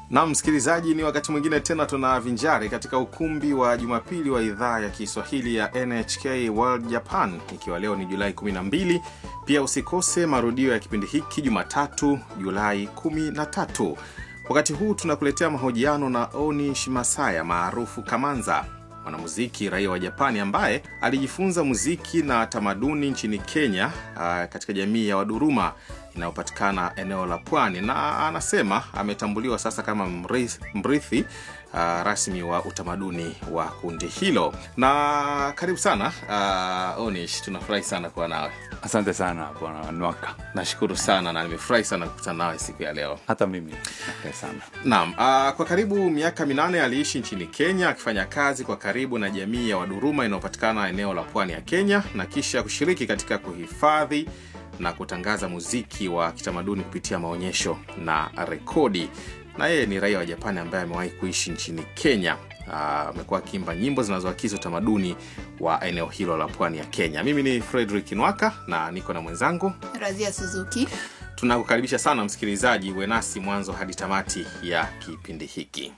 na msikilizaji, ni wakati mwingine tena tunavinjari katika ukumbi wa Jumapili wa idhaa ya Kiswahili ya NHK World Japan, ikiwa leo ni Julai 12. Pia usikose marudio ya kipindi hiki Jumatatu, Julai 13. Wakati huu tunakuletea mahojiano na Oni Shimasaya maarufu Kamanza, mwanamuziki raia wa Japani ambaye alijifunza muziki na tamaduni nchini Kenya, uh, katika jamii ya Waduruma inayopatikana eneo la pwani, na anasema ametambuliwa sasa kama mrithi, mrithi uh, rasmi wa utamaduni wa kundi hilo. Na karibu sana uh, Onish, tunafurahi sana kuwa nawe. Asante sana bwana Nwaka, Nashukuru sana na nimefurahi sana kukutana nawe siku ya leo. hata mimi nafurahi sana. Naam, uh, kwa karibu miaka minane aliishi nchini Kenya akifanya kazi kwa karibu na jamii ya Waduruma inayopatikana eneo la pwani ya Kenya na kisha kushiriki katika kuhifadhi na kutangaza muziki wa kitamaduni kupitia maonyesho na rekodi. Na yeye ni raia wa Japani ambaye amewahi kuishi nchini Kenya. Ah, amekuwa akiimba nyimbo zinazoakisi utamaduni wa eneo hilo la pwani ya Kenya. Mimi ni Frederick Nwaka na niko na mwenzangu Razia Suzuki. Tunakukaribisha sana msikilizaji, uwe nasi mwanzo hadi tamati ya kipindi hiki.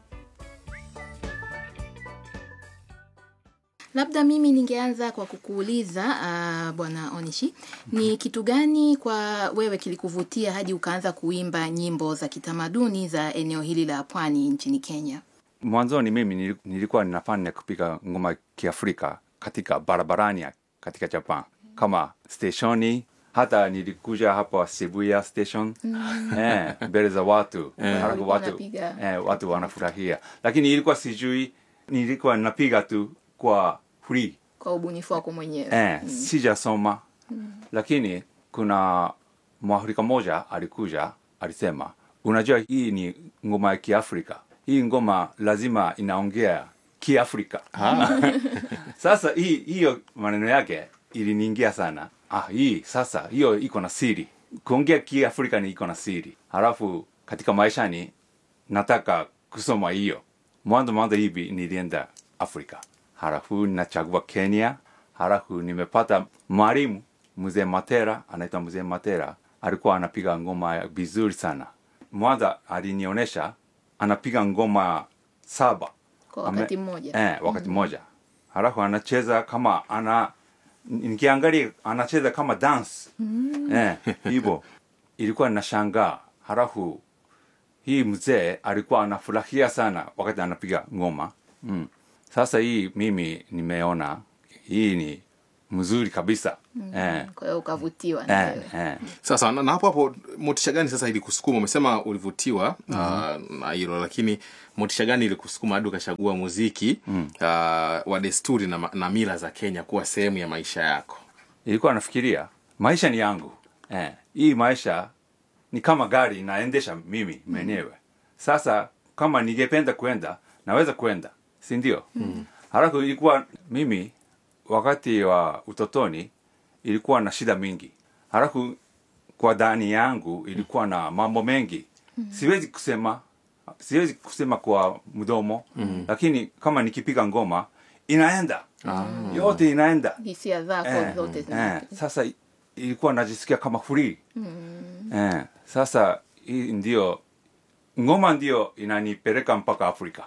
Labda mimi ningeanza kwa kukuuliza uh, bwana Onishi, ni kitu gani kwa wewe kilikuvutia hadi ukaanza kuimba nyimbo za kitamaduni za eneo hili la pwani nchini Kenya? Mwanzoni mimi nili- nilikuwa ninafanya kupiga ngoma ya kiafrika katika barabarani ya- katika Japan kama steshoni, hata nilikuja hapa Shibuya station eh, mbele za watu halafu Ulikuwa watu, unapiga. eh, watu wanafurahia, lakini ilikuwa sijui, nilikuwa napiga tu kwa free Kwa ubunifu wako mwenyewe? eh, sijasoma lakini kuna mwafrika moja alikuja alisema unajua hii ni ngoma ya kiafrika hii ngoma lazima inaongea kiafrika sasa hii hiyo maneno yake iliniingia sana ah, hii sasa hiyo iko na siri kuongea kiafrika ni iko na siri halafu katika maishani nataka kusoma hiyo mwanzo mwanzo hivi nilienda afrika halafu nachagua kenya halafu nimepata mwalimu mzee matera anaitwa mzee matera alikuwa anapiga ngoma ya vizuri sana mwanza alinionyesha anapiga ngoma saba Kwa wakati mmoja? eh, wakati mmoja halafu anacheza kama ana nikiangalia anacheza kama dance eh, hivyo ilikuwa nashangaa halafu hii mzee alikuwa anafurahia sana wakati anapiga ngoma mm. Sasa hii mimi nimeona hii ni mzuri kabisa eh, Kwa hiyo ukavutiwa na eh, wewe? eh. Sasa na na hapo hapo, motisha gani sasa ilikusukuma? Umesema ulivutiwa ah, na hilo, lakini motisha gani ilikusukuma hadi ukachagua muziki ah, wa desturi na, ma- na mila za Kenya kuwa sehemu ya maisha yako? Ilikuwa nafikiria maisha ni yangu eh, hii maisha ni kama gari naendesha mimi mwenyewe. Sasa kama ningependa kwenda naweza kwenda, si ndio? Halafu ilikuwa mimi wakati wa utotoni ilikuwa na shida mingi, halafu kwa ndani yangu ilikuwa na mambo mengi, siwezi kusema siwezi kusema kwa mdomo lakini kama nikipiga ngoma inaenda yote inaenda Hisia zako Eh, zote eh, zina sasa i- ilikuwa najisikia kama free eh, sasa hii ndio ngoma ndio inanipeleka mpaka afrika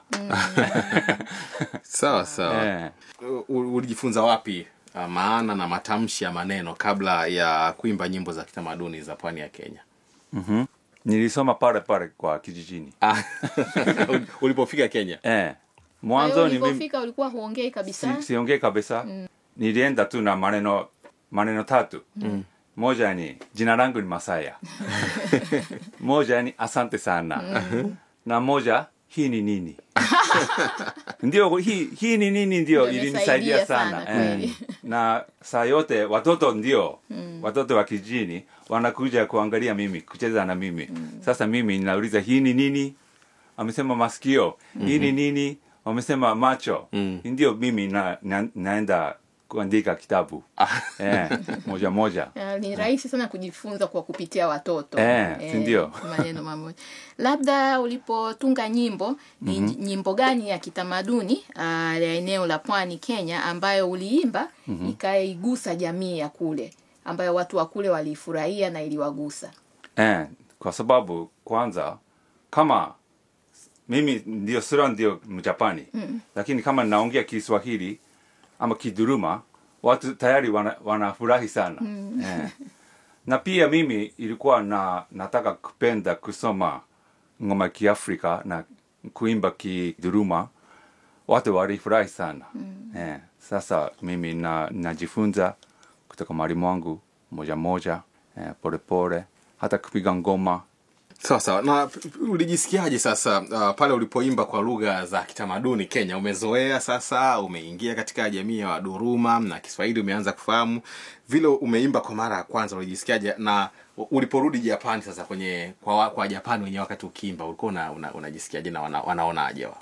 Sawa sawa. eh, U- ulijifunza wapi ah, maana na matamshi ya maneno kabla ya kuimba nyimbo za kitamaduni za pwani ya Kenya? mhm. nilisoma pale pale kwa kijijini Ah, ulipofika Kenya? eh, Kwa hiyo mwanzoni mimi ulipofika ulikuwa huongei kabisa? si, siongee kabisa nilienda tu na maneno maneno tatu moja ni jina langu ni masaya moja ni asante sana na moja hii ni nini ndio hii, hii ni nini ndio Ndio ilinisaidia imesaidia sana, sana, kweli. eh. na saa yote watoto ndio watoto wa kijini wanakuja kuangalia mimi kucheza na mimi sasa mimi ninauliza hii ni nini amesema masikio hii ni nini wamesema macho Mm. ndio mimi na, na, naenda kuandika kitabu eh, moja moja Ah, ni rahisi sana kujifunza kwa kupitia watoto Eh, si ndio? maneno mamoja labda ulipotunga nyimbo ni nyimbo gani ya kitamaduni ah, ya eneo la pwani kenya ambayo uliimba ikaigusa jamii ya kule ambayo watu wa kule waliifurahia na iliwagusa eh, kwa sababu kwanza kama mimi ndio sura ndio mjapani mm. lakini kama naongea kiswahili ama kiduruma watu tayari wana- wanafurahi sana mm. eh. na pia mimi ilikuwa na nataka kupenda kusoma ngoma ya kiafrika na kuimba kiduruma watu walifurahi sana mm. eh. sasa mimi na najifunza kutoka mwalimu wangu moja moja eh, polepole hata kupiga ngoma sawa sawa na p- p- ulijisikiaje sasa uh, pale ulipoimba kwa lugha za kitamaduni kenya umezoea sasa umeingia katika jamii ya waduruma na kiswahili umeanza kufahamu vile umeimba kwa mara ya kwanza ulijisikiaje na u- uliporudi japani sasa kwenye kwa, wa- kwa japani wenyewe wakati ukiimba ulikuwa una, una, unajisikiaje na wana, wanaonaje wa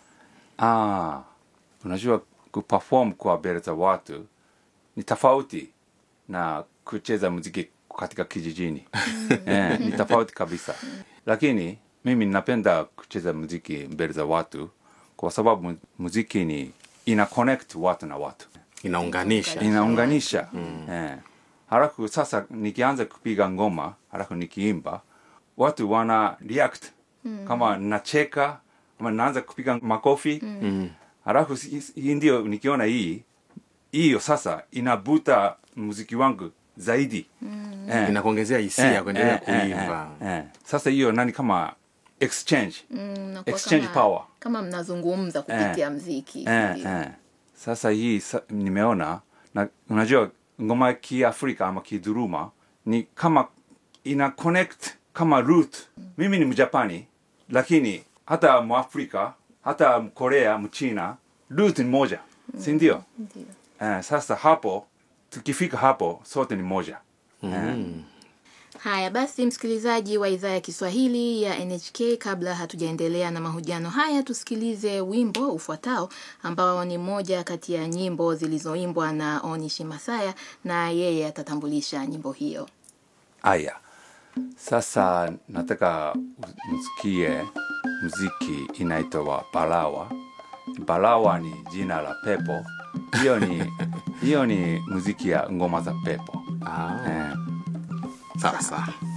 Ah, unajua kuperform kwa mbele za watu ni tofauti na kucheza muziki katika kijijini eh, ni tofauti kabisa lakini mimi napenda kucheza muziki mbele za watu kwa sababu mu- muziki ni ina connect watu na watu inaunganisha inaunganisha eh. halafu sasa nikianza kupiga ngoma halafu nikiimba watu wana react kama nacheka ama naanza kupiga makofi mm. halafu si- si- hii ndio nikiona hii hiyo sasa inabuta muziki wangu zaidi eh. inakuongezea hisia Eh, kuendelea eh, eh, kuimba eh, eh. sasa hiyo nani kama exchange Mm, nakuwa Exchange kama, power. kama mnazungumza kupitia mziki eh, ndio. eh. sasa hii sa, nimeona na unajua ngoma ya kiafrika ama kiduruma ni kama ina connect kama root mimi ni mjapani lakini hata mwafrika hata mkorea mchina root ni moja si ndio Ndio. eh, sasa hapo tukifika hapo sote ni moja eh. Haya basi, msikilizaji wa idhaa ya Kiswahili ya NHK, kabla hatujaendelea na mahojiano haya, tusikilize wimbo ufuatao ambao ni moja kati ya nyimbo zilizoimbwa na Onishi Masaya, na yeye atatambulisha nyimbo hiyo. Aya, sasa nataka u- msikie mziki inaitwa Balawa. Balawa ni jina la pepo. Hiyo ni hiyo ni muziki ya ngoma za pepo. ah, Eh, sawa sawa